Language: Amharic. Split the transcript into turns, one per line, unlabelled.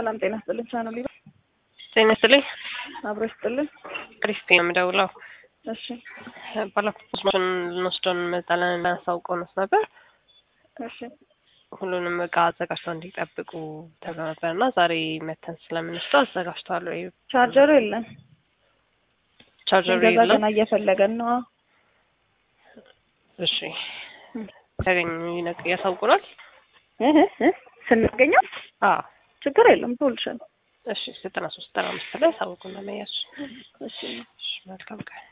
ሰላም ጤና ስጥልን። ቻናል ሊባ
ጤና ይስጥልኝ።
አብሮ ይስጥልን።
ክሪስቲ ነው የምደውለው።
እሺ
ባለፉት ፖስማሽን ልንወስደውን እንመጣለን እናሳውቀው ነው ነበር።
እሺ
ሁሉንም እቃ አዘጋጅተው እንዲጠብቁ ተብሎ ነበር እና ዛሬ መተን ስለምንወስደው አዘጋጅተዋል ወይ?
ቻርጀሩ የለም።
ቻርጀሩ
ገዛ
የለም።
ገና እየፈለገን ነው።
እሺ ያገኙ ይነቅ- ያሳውቁናል።
እህ እህ ስናገኘው
አዎ
ችግር የለም ትውልሻል።
እሺ ዘጠና ሶስት ዘጠና አምስት ላይ ያሳውቁና መያዝ
እሺ
መልካም ቀን